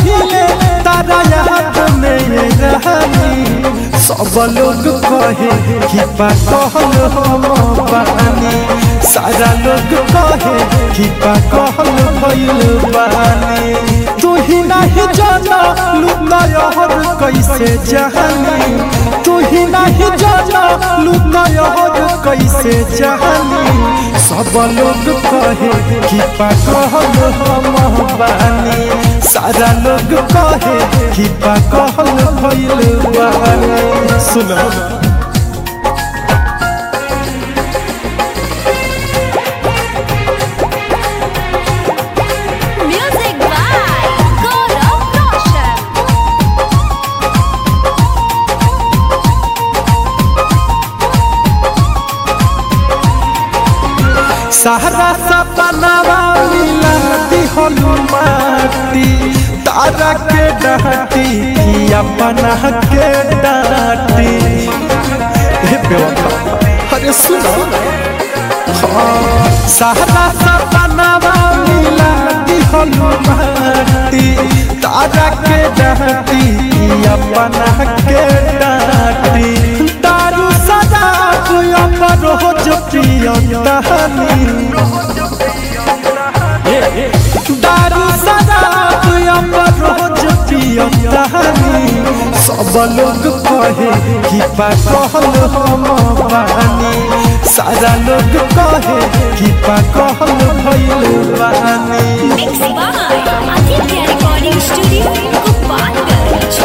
पहिले तारा याद में रहनी सब लोग कहे कि पागल हम बानी सारा लोग कहे कि पागल भइल बानी तू ही नहीं जाना लुकायहर कैसे जहानी तू ही नहीं जाना लुकायहर कैसे जहानी सब लोग कहे कि पागल हम बानी सारा लोग कहे कि पागल भइल बानी सुनो Music by Gaurav Roshan. सहरा सपनावा मिला दिहनु माटी तारा के डाटी कि अपना के डाटी हे बेवफा अरे सुनो हाँ, सहरा सपनावा मिला दिहनु माटी तारा के डाटी कि अपना के डाटी दारू सदाब अमर हो जो पियंतानी दारू शराब अमर रोज पियतानी सब लोग कहे कि पागल हम बानी सारा लोग कहे कि पागल भइल बानी Mixed by Aditya Recording Studio, Gopalganj.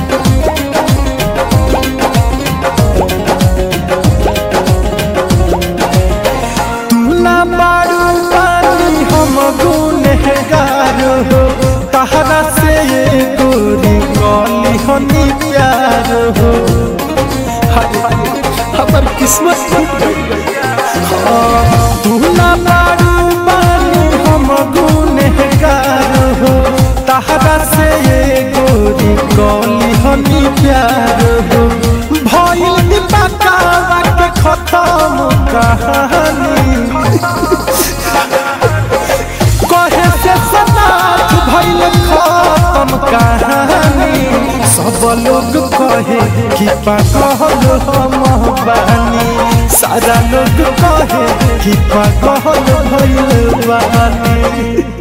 तू ना मारू पानी हम गुनहगार हो तहरा से ये गोरी कली हनी प्यार हो हाय हाय, हमर किस्मत टूट गई हाँ, तू ना मारू पानी हम गुनहगार हो तहरा से ये गोरी कली हनी प्यार हो भइल दीपकावा के खत्म कहानी कहे से सनाथ भइल खत्म कहानी सब लोग कहे कि पागल हम बानी सारा लोग कहे कि पागल भइल बानी